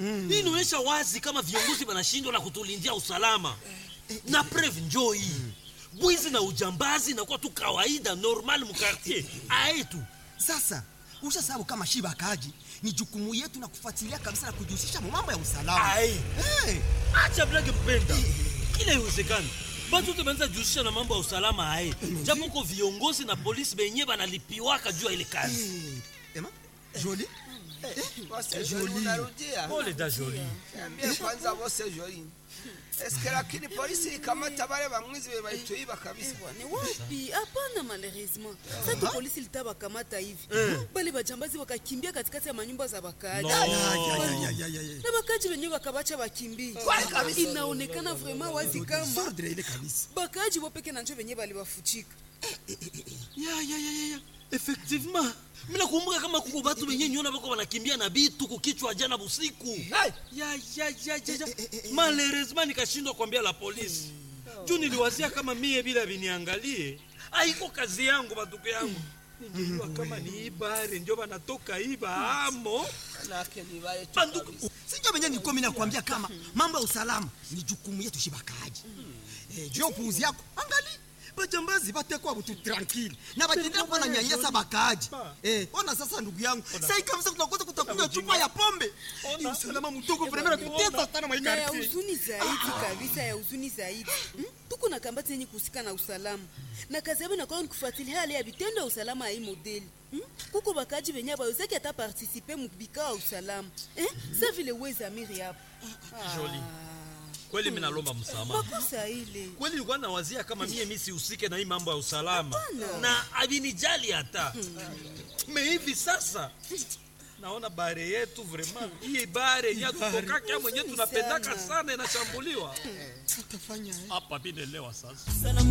hii inaonyesha wazi kama viongozi wanashindwa na kutulindia usalama na preve njoo hii bwizi na ujambazi inakuwa tu kawaida normal mukartier aetu Sasa ushasabu kama shiba akaji ni jukumu yetu na kufuatilia kabisa na kujihusisha mu mambo ya usalama. Ai. Hey, acha blage mpenda kila iwezekani batu te banza jihusisha na mambo ya usalama aye japo ko viongozi na polisi benye banalipiwaka juu ya ile kazi hey. Ema, Jolie, Bose Joli unarudia. pole da joli Niambie kwanza Bose Joli. Eske lakini polisi ikamata wale bamwizi be baituiba kabisa. Ni wapi? Hapana, malheureusement sasa polisi litawakamata hivi bale bajambazi wakakimbia katikati ya manyumba za wakaaji No. Ya, ya, ya, ya, ya, ya, ya. na wakaaji wenyewe wakabacha wakimbie. Inaonekana vraiment wazi kama Sordre ile kabisa. bakaaji wopeke na njo wenyewe baliwafuchika. ya ya ya ya ya effectivement mina kumbuka kama kuko batu benye nyona bako banakimbia na bitu kukichwa jana busiku ya ya ya ya ya malheureusement nikashindwa kuambia la polisi juu niliwazia kama mie bila viniangalie aiko kazi yangu batuko yangu ningejua kama ni ibare njo banatoka iba amo Manake ni wale tu banduku kabisa. Sijua benye nilikuwa mimi nakwambia kama mambo ya usalama ni jukumu yetu shiba akaji. Eh, juu ya upuuzi yako. Angali bajambazi batekwa butu tranquille na batendea kuwa na nyanyasa bakaaji. Eh, ona sasa ndugu yangu. Sasa kabisa tutakosa kutakunywa chupa ya pombe. Ni usalama mdogo vraiment natutesa sana mwa hii na ya quartier. huzuni zaidi kabisa ya huzuni zaidi hmm? tuko na kambati yenye kuhusika na usalama na kazi yabo inakuwa ni kufuatilia hali ya vitendo ya usalama ya hii modeli hmm? kuko bakaji benye bawezaki hata partisipe mubikao ya usalama eh? sa vile wezamiri hapo Joli. kweli minalomba msamaha makosa ile kweli nilikuwa nawazia kama mie mi sihusike na hii mambo ya usalama na avinijali hata me hivi sasa naona bare yetu vraiment hii bare yenye tutokaka mwenye tunapendaka sana inashambuliwa Tutafanya eh. hapa binelewa sasa Sana